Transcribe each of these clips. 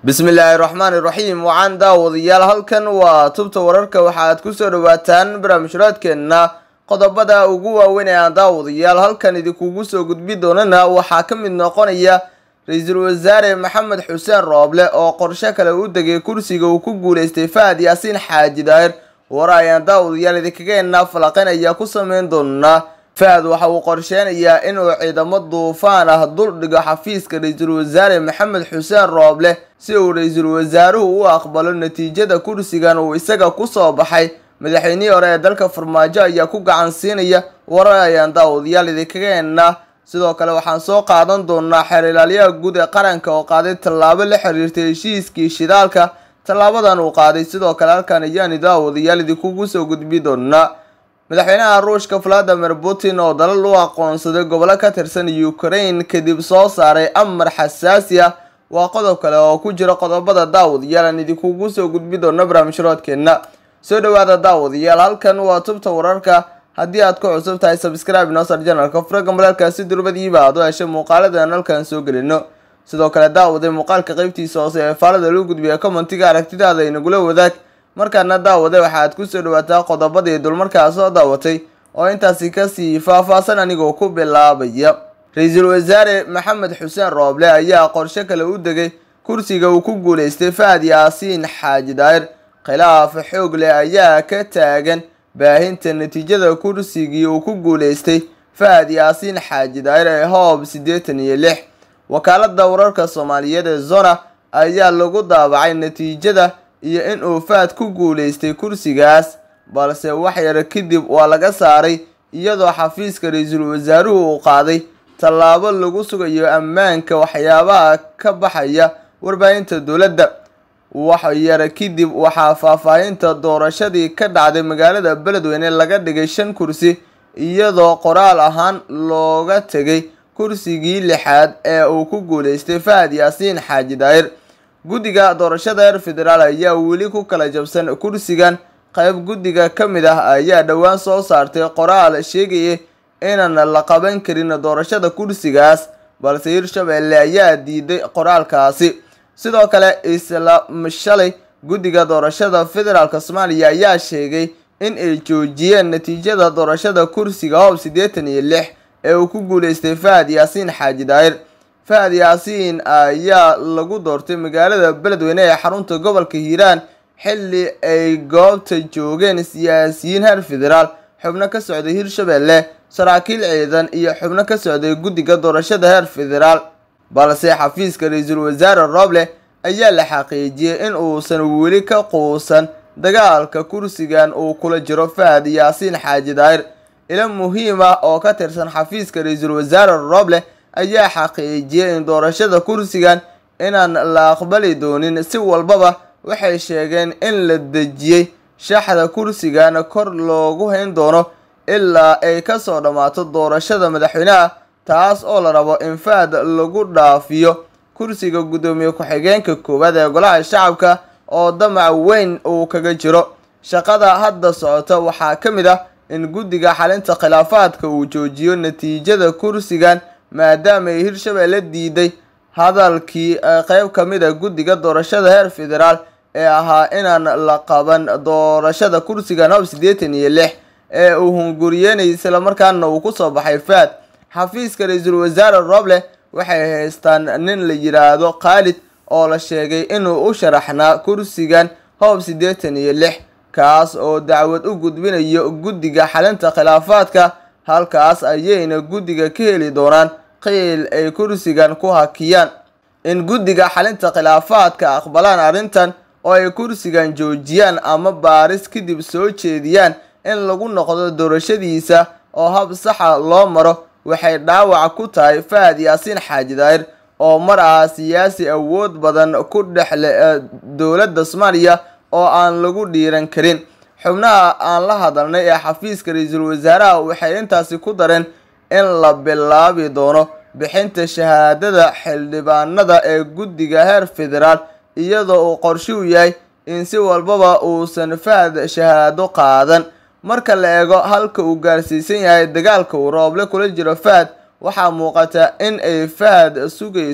bismillaahi raxmaani raxiim wacan daawadayaal halkan waa tubta wararka waxaad kusoo dhawaataan barnaamijhuraadkeenna qodobada ugu waaweyn ee aan daawadayaal halkan idinkugu soo gudbi doonana waxaa ka mid noqonaya ra-iisul wasaare maxamed xuseen rooble oo qorshe kale u degay kursiga uu ku guuleystay fahad yaasiin xaaji daahir war ayaan daawadayaal idinkageena falaqeyn ayaa ku sameyn doonaa fahad waxa uu qorsheynayaa inuu ciidamo duufaan ah dul dhigo xafiiska ra-iisul wasaare maxamed xuseen rooble si uu ra-iisul wasaaruhu u aqbalo natiijada kursigan uu isaga kusoo baxay madaxweynihii hore ee dalka farmaajo ayaa ku gacan siinaya warar ayaan daawadayaal idinkageena sidoo kale waxaan soo qaadan doonaa xeer ilaalyaha guud ee qaranka oo qaaday tallaabo la xiriirtay heshiiskii shidaalka tallaabadan uu qaaday sidoo kale halkan ayaani daawadayaal idinkugu soo gudbi doonaa madaxweynaha ruushka valadimir putin oo dalal u aqoonsaday gobolo ka tirsan ukraine kadib soo saaray amar xasaasi ah waa qodob kale oo ku jira qodobada daawadayaal aan idinkugu soo gudbi doono barnaamijroodkeena soo dhawaada daawadayaal halkan waa tubta wararka haddii aad ku cusub tahay sabscribe nosar janalka furaga malaalkaasi durbadiiba aad u heshay muuqaaladan halkan soo gelino sidoo kale daawaday muuqaalka qeybtiisa hoose ee faalada loo gudbiya commentiga aragtidaada inagula wadaag markaana daawaday waxaad kusoo dhawaataa qodobadii dulmarkaa soo daawatay oo intaasi kasii faahfaahsan anigoo ku bilaabaya ra-iisul wasaare maxamed xuseen rooble ayaa qorshe kale u degay kursiga uu ku guuleystay fahad yaasiin xaaji daahir khilaaf xoog leh ayaa ka taagan baahinta natiijada kursigii uu ku guuleystay fahad yaasiin xaaji daahir ee hoob siddeetan iyo lix wakaalada wararka soomaaliyeed ee zona ayaa lagu daabacay natiijada iyo in uu fahad ku guuleystay kursigaas balse wax yar kadib waa laga saaray iyadoo xafiiska ra-iisul wasaaruhu uu qaaday tallaabo lagu sugayo ammaanka waxyaabaha ka baxaya warbaahinta dowladda wax yar kadib waxaa faahfaahinta doorashadii ka dhacday magaalada beledweyne laga dhigay shan kursi iyadoo qoraal ahaan looga tegay kursigii lixaad ee uu ku guuleystay fahad yaasiin xaaji daahir guddiga doorashada heer federaal ayaa weli ku kala jabsan kursigan qayb guddiga ka mid ah ayaa dhowaan soo saartay qoraal sheegaya inaan la qaban karin doorashada kursigaas balse hirshabelle ayaa diiday qoraalkaasi sidoo kale isla shalay guddiga doorashada federaalk soomaaliya ayaa sheegay in ay joojiyeen natiijada doorashada kursiga hoob siddeetan iyo lix ee uu ku guuleystay fahad yaasiin xaaji daahir fahad yaasiin ayaa lagu doortay magaalada beledweyne ee xarunta gobolka hiiraan xilli ay goobta joogeen siyaasiyiin heer federaal xubno ka socday hirshabelle saraakiil ciidan iyo xubno ka socday guddiga doorashada heer federaal balse xafiiska ra-iisul wasaare rooble ayaa la xaqiijiyey in uusan weli ka quusan dagaalka kursigan uu kula jiro fahad yaasiin xaaji daahir ilo muhiim ah oo ka tirsan xafiiska ra-iisul wasaare rooble ayaa xaqiijiyey in doorashada kursigan inaan la aqbali doonin si walbaba waxay sheegeen in la dejiyey shaxda kursigan kor loogu hayn doono ilaa ay kasoo dhammaato doorashada madaxweyneha taas oo la rabo in fahad lagu dhaafiyo kursiga guddoomiye ku-xigeenka koowaad ee golaha shacabka oo damac weyn uu kaga jiro shaqada hadda socota waxaa ka mid ah in guddiga xalinta khilaafaadka uu joojiyo natiijada kursigan maadaama ay hirshabelle diiday hadalkii qeyb ka mid a guddiga doorashada heer federaal ee ahaa inaan la qaban doorashada kursigan hoob siddeetan iyo lix ee uu hunguriyeynay islamarkaana uu kusoo baxay fahad xafiiska ra-iisul wasaare rooble waxay haystaan nin la yidhaahdo khaalid oo la sheegay inuu u sharaxnaa kursigan hoob siddeetan iyo lix kaas oo dacwad u gudbinayo guddiga xalinta khilaafaadka halkaas ayayna guddiga ka heli doonaan qiil ay kursigan ku hakiyaan in guddiga xalinta khilaafaadka aqbalaan arrintan oo ay kursigan joojiyaan ama baaris kadib soo jeediyaan in lagu noqdo doorashadiisa oo hab saxa loo maro waxay dhaawac ku tahay fahad yaasiin xaaji daahir oo mar ah siyaasi awood badan ku dhexle dowladda soomaaliya oo aan lagu dhiiran karin xubnaha aan la hadalnay ee xafiiska ra-iisul wasaaraha waxay intaasi ku dareen in la bilaabi doono bixinta shahaadada xildhibaanada ee guddiga heer federaal iyadoo uu qorshuhu yahay in si walbaba uusan fahad shahaado qaadan marka la eego halka uu gaarsiisan yahay dagaalka uu rooble kula jiro fahad waxaa muuqata in ay fahad sugayso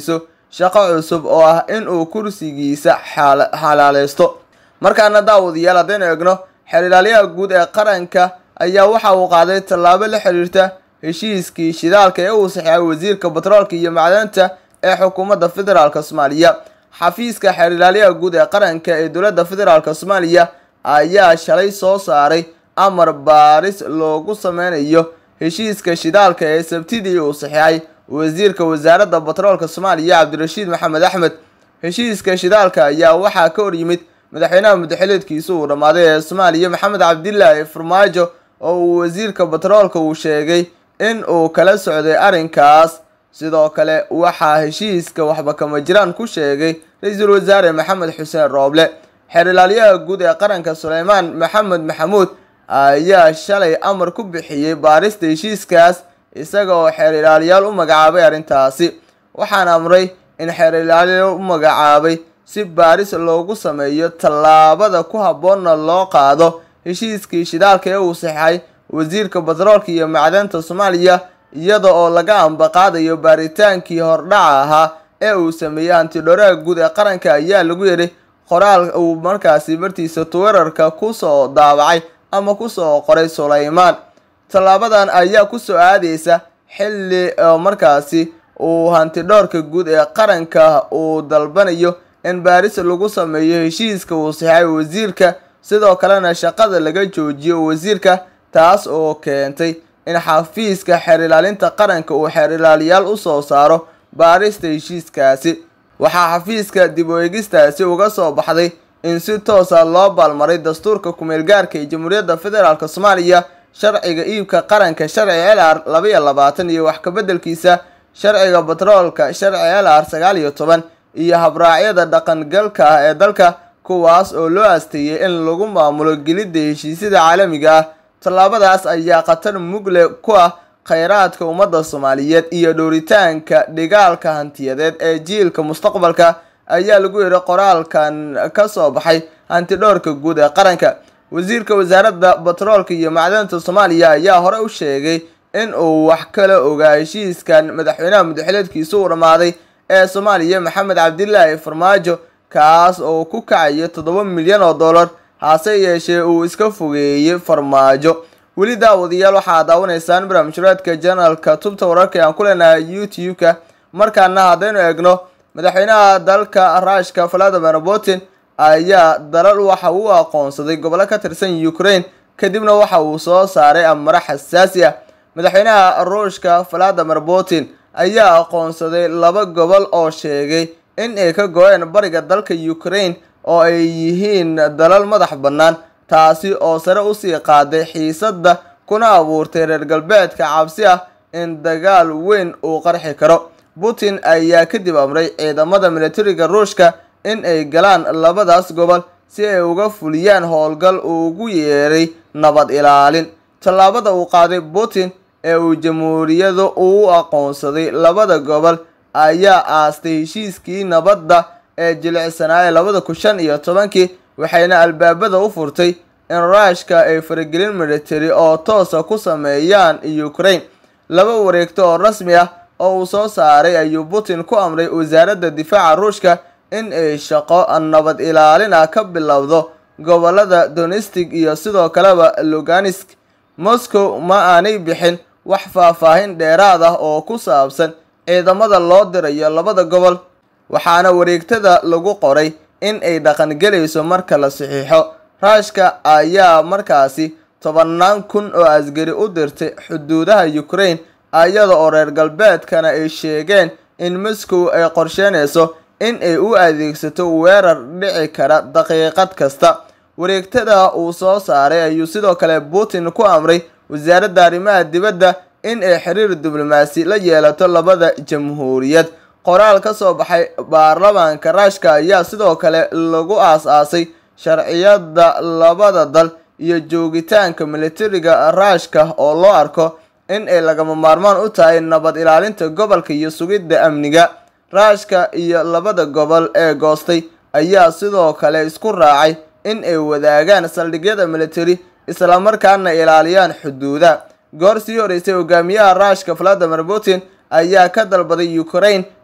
shaqo cusub oo ah inuu kursigiisa xalaaleysto markaana daawadayaal haddaynu eegno xeer ilaaliyaha guud ee qaranka ayaa waxa uu qaaday tallaabo la xiriirta heshiiskii shidaalka ee uu saxeexay wasiirka batroolka iyo macdanta ee xukuumadda federaalk soomaaliya xafiiska xeer ilaaliyaha guud ee qaranka ee dowladda federaalk soomaaliya ayaa shalay soo saaray amar baaris loogu sameynayo heshiiska shidaalka ee sabtidii uu saxeexay wasiirka wasaaradda batroolka soomaaliya cabdirashiid maxamed axmed heshiiska shidaalka ayaa waxaa ka horyimid madaxweynaha muddaxileedkiisa uu dhammaaday ee soomaaliya maxamed cabdilaahi farmaajo oo uu wasiirka batroolka uu sheegay in uu kala socday arrinkaas sidoo kale waxaa heshiiska waxba kama jiraan ku sheegay ra-iisul wasaare maxamed xuseen rooble xeer ilaaliyaha guud ee qaranka suleymaan maxamed maxamuud ayaa shalay amar ku bixiyey baarista heshiiskaas isaga oo xeer ilaaliyaal u magacaabay arrintaasi waxaana amray in xeer ilaaliyaal u magacaabay si baaris loogu sameeyo tallaabada ku habboonna loo qaado heshiiskii shidaalka ee uu saxeexay wasiirka batroolka iyo macdanta soomaaliya iyada oo laga ambaqaadayo baaritaankii hordhaca ahaa ee uu sameeyey hantidhooraha guud ee qaranka ayaa lagu yidhi qoraal uu markaasi martiisa twitter-ka kusoo daabacay ama kusoo qoray suleymaan tallaabadan ayaa kusoo aadeysa xilli markaasi uu hantidhoorka guud ee qaranka uu dalbanayo in baaris lagu sameeyo heshiiska uu saxeexay wasiirka sidoo kalena shaqada laga joojiyo wasiirka taas oo keentay in xafiiska xeer ilaalinta qaranka uu xeer ilaaliyaal usoo saaro baarista heshiiskaasi waxaa xafiiska dib u eegistaasi uga soo baxday in si toosa loo baalmaray dastuurka kumeel gaarka ee jamhuuriyadda federaalk soomaaliya sharciga iibka qaranka sharci l r labaiyo labaatan iyo wax kabeddelkiisa sharciga batroolka sharci l r sagaal iyo toban iyo habraacyada dhaqangalka ah ee dalka kuwaas oo loo asteeyey in lagu maamulo gelidda heshiisyada caalamiga ah tallaabadaas ayaa khatar mugle ku ah kheyraadka ummadda soomaaliyeed iyo dhowritaanka dhigaalka hantiyadeed ee jiilka mustaqbalka ayaa lagu yidhi qoraalkan ka soo baxay hantidhoorka guud ee qaranka wasiirka wasaaradda batroolka iyo macdanta soomaaliya ayaa hore u sheegay in uu wax kala ogaa heshiiskan madaxweynaha muddaxileedkiisa uu dhammaaday ee soomaaliya maxamed cabdilaahi farmaajo kaas oo ku kacayo toddoba milyan oo dollar hase yeeshee uu iska fogeeyey farmaajo weli daawadayaal waxaa daawanaysaan barnaamijhuraadka janalka tubta wararka aan ku leenahay youtube-ka markaana haddaynu eegno madaxweynaha dalka ruushka valadimir putin ayaa dalal waxa uu aqoonsaday gobollo ka tirsan ukraine kadibna waxa uu soo saaray amaro xasaasi ah madaxweynaha ruushka valadimir putin ayaa aqoonsaday laba gobol oo sheegay in ay ka go-een bariga dalka ukraine oo ay yihiin dalal madax bannaan taasi oo sare usii qaaday xiisadda kuna abuurtay reer galbeedka cabsi ah in dagaal weyn uu qarxi karo putin ayaa kadib amray ciidamada militariga ruushka in ay galaan labadaas gobol si ay uga fuliyaan howlgal uu ugu yeeray nabad ilaalin tallaabada uu qaaday putin ee uu jamhuuriyadu uu aqoonsaday labada gobol ayaa aastay heshiiskii nabadda ee jilicsanaaye labada kun shan iyo tobankii waxayna albaabada u furtay in ruushka ay faragelin military oo toosa ku sameeyaan ukraine laba wareegto oo rasmi ah oo uu soo saaray ayuu putin ku amray wasaaradda difaaca ruushka in ay shaqo nabad ilaalin ah ka bilowdo gobolada donestic iyo sidoo kaleba luganisk moscow ma aanay bixin wax faahfaahin dheeraad ah oo ku saabsan ciidamada loo dirayo labada gobol waxaana wareegtada lagu qoray in ay dhaqangelayso marka la saxiixo ruushka ayaa markaasi tobannaan kun oo asgari u dirtay xuduudaha ukraine iyada oo reer galbeedkana ay sheegeen in moscow ay qorsheynayso in ay u adeegsato weerar dhici kara daqiiqad kasta wareegtada uu soo saaray ayuu sidoo kale putin ku amray wasaaradda arrimaha dibadda in ay xiriir diblomaasi la yeelato labada jamhuuriyad qoraal ka soo baxay baarlamaanka ruushka ayaa sidoo kale lagu aas-aasay sharciyada labada dal iyo joogitaanka militariga ruushka oo loo arko in ay lagama maarmaan u tahay nabad ilaalinta gobolka iyo sugidda amniga ruushka iyo labada gobol ee goostay ayaa sidoo kale isku raacay in ay wadaagaan saldhigyada military islamarkaana ilaaliyaan xuduuda goor sii horeysay hogaamiyaha ruushka valadimir putin ayaa ka dalbaday ukraine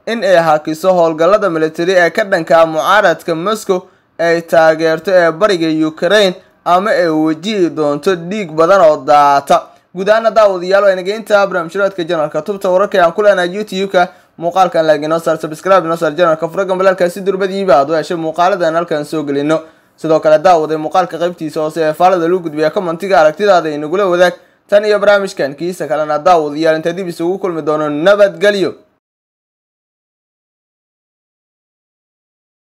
in ay hakiso howlgallada militari ee ka dhanka mucaaradka moscow ay taageerto ee bariga ukraine ama ay wajihi doonto dhiig badan oo daata guud ahaana daawadayaal waa inageynta barnaamijyaadka janalka tubta wararka aan ku leenahay youtube-ka muuqaalkan laag inoo saar subscribe inoo saar janalka furaga balaalkaasi durbadiiba aad u heshay muuqaaladan halkan soo gelino sidoo kale daawaday muuqaalka qaybtiisa hoose ee faalada lagu gudbiya commentiga aragtidaada inagula wadaag tan iyo barnaamijkan kiisa kalena daawadayaal inta dib isugu kulmi doono nabadgelyo